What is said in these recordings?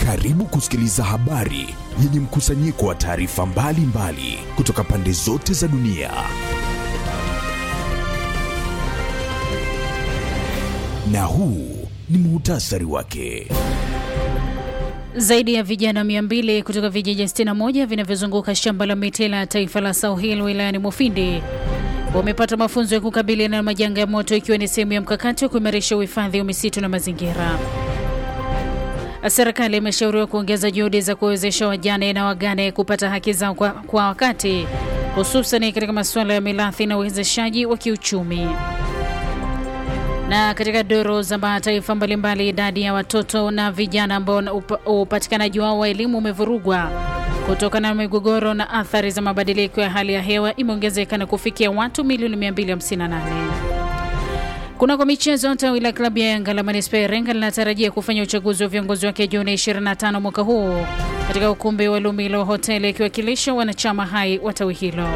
Karibu kusikiliza habari yenye mkusanyiko wa taarifa mbalimbali kutoka pande zote za dunia. Na huu ni muhtasari wake. Zaidi ya vijana 200 kutoka vijiji 61 vinavyozunguka shamba la miti la taifa la South Hill wilayani Mufindi wamepata mafunzo ya kukabiliana na majanga ya moto ikiwa ni sehemu ya mkakati wa kuimarisha uhifadhi wa misitu na mazingira. Serikali imeshauriwa kuongeza juhudi za kuwezesha wajane na wagane kupata haki zao kwa, kwa wakati hususan katika masuala ya mirathi na uwezeshaji wa kiuchumi. Na katika doro za mataifa mbalimbali, idadi ya watoto na vijana ambao upatikanaji wao wa elimu umevurugwa kutokana na migogoro na athari za mabadiliko ya hali ya hewa imeongezeka na kufikia watu milioni 258. Kunako michezo, tawi la klabu ya Yanga la manispaa ya Iringa linatarajia kufanya uchaguzi wa viongozi wake Juni 25 mwaka huu katika ukumbi wa Lumilo hoteli ikiwakilisha wanachama hai wa tawi hilo.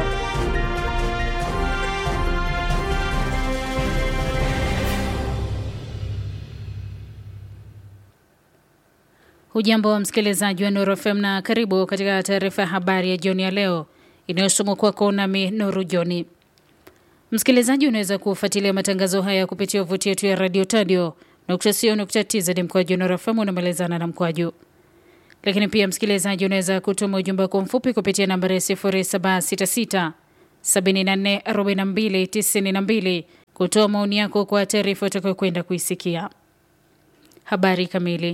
Hujambo wa msikilizaji wa Nuru FM na karibu katika taarifa ya habari ya jioni ya leo inayosomwa kwako nami Nuru Joni. Msikilizaji, unaweza kufuatilia matangazo haya kupitia wavuti yetu ya radio tadio tz mkwaju Nuru FM unamalizana na mkwaju. Lakini pia msikilizaji, unaweza kutuma ujumbe wako mfupi kupitia nambari ya 0766 74 42 92 kutoa maoni yako kwa taarifa utakayokwenda kuisikia. Habari kamili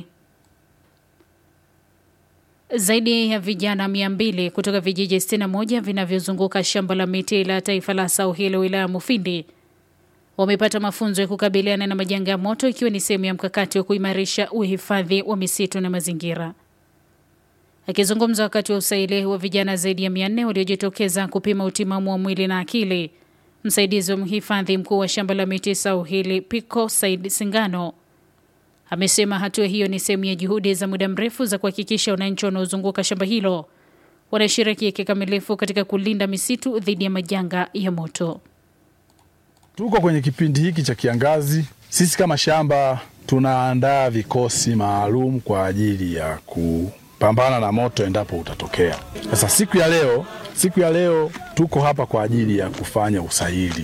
zaidi ya vijana 200 kutoka vijiji 61 vinavyozunguka shamba la miti la taifa la South Hill wilaya ya Mufindi wamepata mafunzo ya kukabiliana na majanga ya moto ikiwa ni sehemu ya mkakati wa kuimarisha uhifadhi wa misitu na mazingira. Akizungumza wakati wa usaili wa vijana zaidi ya 400 waliojitokeza kupima utimamu wa mwili na akili, msaidizi wa mhifadhi mkuu wa shamba la miti South Hill Pico Said Singano amesema hatua hiyo ni sehemu ya juhudi za muda mrefu za kuhakikisha wananchi wanaozunguka shamba hilo wanashiriki kikamilifu katika kulinda misitu dhidi ya majanga ya moto. Tuko kwenye kipindi hiki cha kiangazi. Sisi kama shamba tunaandaa vikosi maalum kwa ajili ya kupambana na moto endapo utatokea. Sasa siku ya leo, siku ya leo tuko hapa kwa ajili ya kufanya usaili.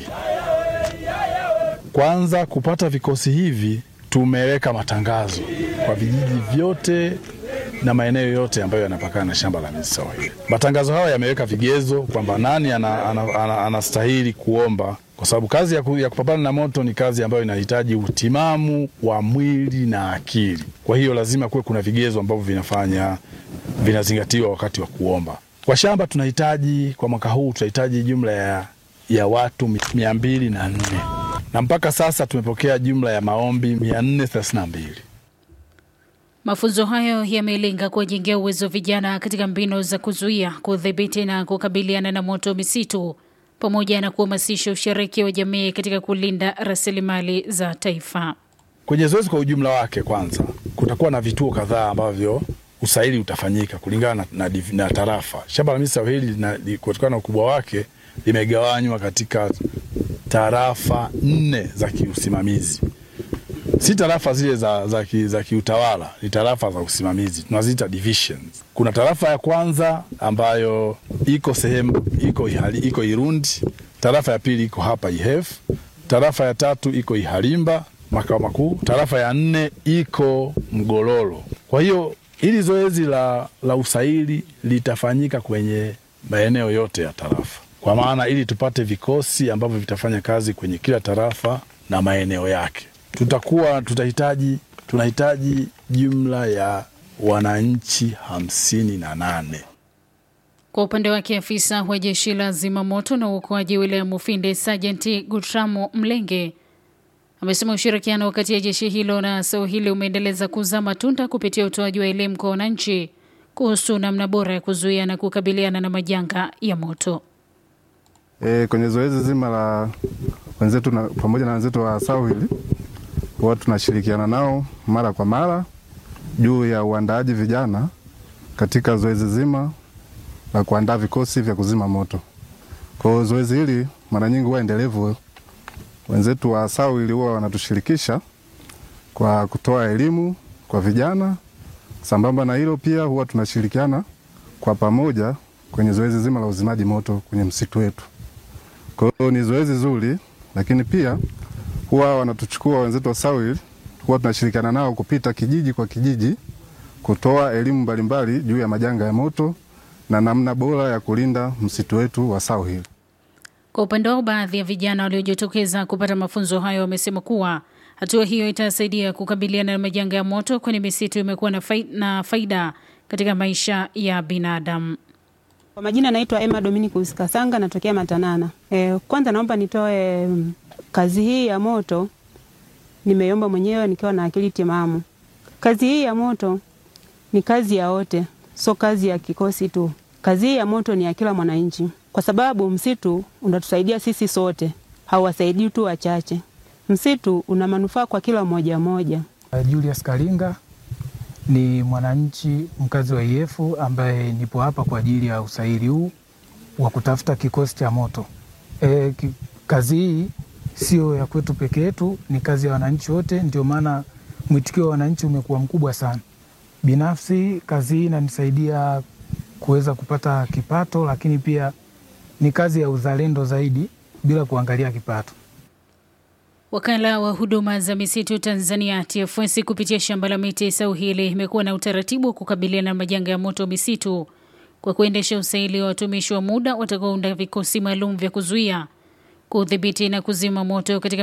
Kwanza kupata vikosi hivi tumeweka matangazo kwa vijiji vyote na maeneo yote ambayo yanapakana na shamba la miti South Hill. Matangazo hayo yameweka vigezo kwamba nani anastahili ana, ana, ana kuomba, kwa sababu kazi ya, ku, ya kupambana na moto ni kazi ambayo inahitaji utimamu wa mwili na akili. Kwa hiyo lazima kuwe kuna vigezo ambavyo vinafanya vinazingatiwa wakati wa kuomba. Kwa shamba tunahitaji kwa mwaka huu tunahitaji jumla ya, ya watu mia mbili na nne na mpaka sasa tumepokea jumla ya maombi 432. Mafunzo hayo yamelenga kuwajengea uwezo vijana katika mbinu za kuzuia, kudhibiti na kukabiliana na moto misitu pamoja na kuhamasisha ushiriki wa jamii katika kulinda rasilimali za taifa. Kwenye zoezi kwa ujumla wake, kwanza kutakuwa na vituo kadhaa ambavyo usaili utafanyika kulingana na, na, na tarafa. Shamba la miti South Hill kutokana na ukubwa wake limegawanywa katika tarafa nne za kiusimamizi, si tarafa zile za, za, ki, za kiutawala, ni tarafa za usimamizi tunaziita divisions. Kuna tarafa ya kwanza ambayo iko sehemu iko, ihali, iko Irundi, tarafa ya pili iko hapa Ihef, tarafa ya tatu iko Ihalimba makao makuu, tarafa ya nne iko Mgololo. Kwa hiyo hili zoezi la, la usaili litafanyika kwenye maeneo yote ya tarafa kwa maana ili tupate vikosi ambavyo vitafanya kazi kwenye kila tarafa na maeneo yake. Tutakuwa tutahitaji tunahitaji jumla ya wananchi hamsini na nane. Kwa upande wake afisa wa jeshi la zimamoto na uokoaji wilaya Mufindi Sajenti Gutramo Mlenge amesema ushirikiano kati ya jeshi hilo na South Hill umeendeleza kuzaa matunda kupitia utoaji wa elimu kwa wananchi kuhusu namna bora ya kuzuia na kukabiliana na majanga ya moto. E, kwenye zoezi zima la wenzetu na, pamoja na wenzetu wa South Hill huwa tunashirikiana nao mara kwa mara juu ya uandaaji vijana katika zoezi zima la kuandaa vikosi vya kuzima moto. Kwa hiyo zoezi hili mara nyingi huwa endelevu. Wenzetu wa South Hill huwa wanatushirikisha kwa kutoa elimu kwa vijana Sambamba na hilo pia huwa tunashirikiana kwa pamoja kwenye zoezi zima la uzimaji moto kwenye msitu wetu. Kwa hiyo ni zoezi zuri, lakini pia huwa wanatuchukua wenzetu wa SAWIL, huwa tunashirikiana nao kupita kijiji kwa kijiji kutoa elimu mbalimbali juu ya majanga ya moto na namna bora ya kulinda msitu wetu wa SAWIL. Kwa upande wao, baadhi ya vijana waliojitokeza kupata mafunzo hayo wamesema kuwa hatua hiyo itasaidia kukabiliana na majanga ya moto, kwani misitu imekuwa na, fai, na faida katika maisha ya binadamu. Kwa majina naitwa Emma Dominicus Kasanga, natokea Matanana. E, kwanza naomba nitoe mm, kazi hii ya moto nimeiomba mwenyewe nikiwa na akili timamu. Kazi hii ya moto ni kazi ya wote, sio kazi ya kikosi tu. Kazi hii ya moto ni ya kila mwananchi, kwa sababu msitu unatusaidia sisi sote, hauwasaidii tu wachache. Msitu una manufaa kwa kila mmoja mmoja. Julius Kalinga ni mwananchi mkazi wa IF ambaye nipo hapa kwa ajili ya usaili huu wa kutafuta kikosi cha moto. E, ki, kazi hii sio ya kwetu peke yetu, ni kazi ya wananchi wote. Ndio maana mwitikio wa wananchi umekuwa mkubwa sana. Binafsi kazi hii inanisaidia kuweza kupata kipato, lakini pia ni kazi ya uzalendo zaidi bila kuangalia kipato. Wakala wa huduma za misitu Tanzania TFS kupitia shamba la miti Sauhili imekuwa na utaratibu wa kukabiliana na majanga ya moto misitu kwa kuendesha usaili wa watumishi wa muda watakaounda vikosi maalum vya kuzuia, kudhibiti na kuzima moto katika